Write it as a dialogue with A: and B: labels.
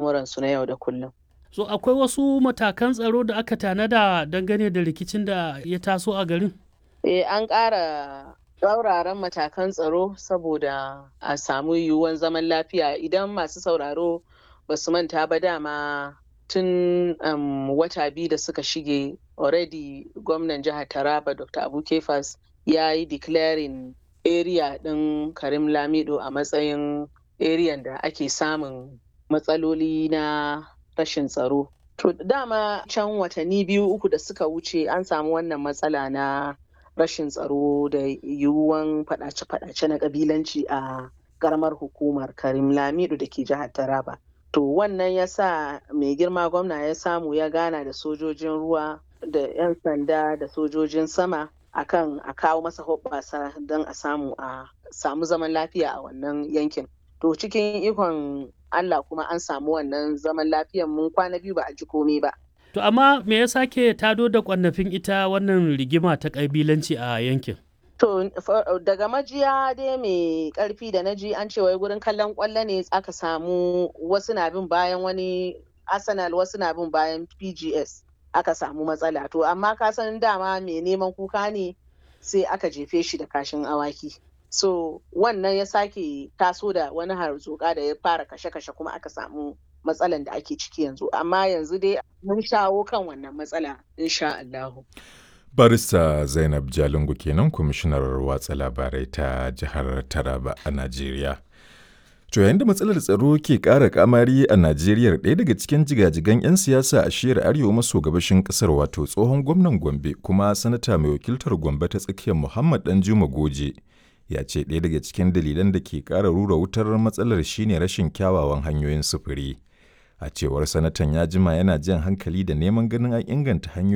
A: al'amuransu na yau da kullum.
B: So akwai wasu matakan tsaro da aka tanada dangane da rikicin da ya taso a garin?
A: Eh an ƙara tsauraran matakan tsaro saboda a samu yiwuwan zaman lafiya idan masu sauraro ba su manta ba dama tun um, wata biyu da suka shige already gwamnan jihar Taraba Dr. Abu Kefas ya yi declaring area ɗin Karim Lamido a matsayin area da ake samun matsaloli na rashin tsaro. To dama can watanni biyu uku da suka wuce an samu wannan matsala na rashin tsaro da yiwuwan faɗace-faɗace na ƙabilanci a ƙaramar hukumar Karim Lamido da ke jihar Taraba. To wannan ya sa mai girma gwamna ya samu ya gana da sojojin ruwa da 'yan sanda da sojojin sama akan a kawo masa hoɓɓasa don a samu a samu zaman lafiya a wannan yankin. To cikin ikon Allah kuma an samu wannan zaman lafiyan mun kwana biyu ba a ji komai ba.
B: To amma me ya sake tado da kwannafin ita wannan rigima ta ƙabilanci a yankin?
A: To daga majiya dai mai ƙarfi da na ji an ce wai gurin kallon ƙwallo ne aka samu wasu na bin bayan wani Arsenal wasu na bin bayan PGS aka samu matsala. To amma ka san dama mai neman kuka ne sai aka jefe shi da kashin awaki. So wannan ya sake taso da wani harzuka da ya fara kashe-kashe kuma aka samu matsalan da ake ciki yanzu. Amma yanzu dai mun shawo kan wannan matsala insha Allahu.
C: Barista Zainab Jalingu kenan kwamishinar watsa labarai ta jihar Taraba a Najeriya. To yayin da matsalar tsaro ke ƙara kamari a Najeriya ɗaya daga cikin jigajigan 'yan siyasa a shiyar arewa maso gabashin ƙasar wato tsohon gwamnan Gombe kuma sanata mai wakiltar Gombe ta tsakiyar Muhammad Danjuma Goje ya ce ɗaya daga cikin dalilan da ke ƙara rura wutar matsalar shine rashin kyawawan hanyoyin sufuri. A cewar sanatan ya jima yana jan hankali da neman ganin an inganta hanyoyin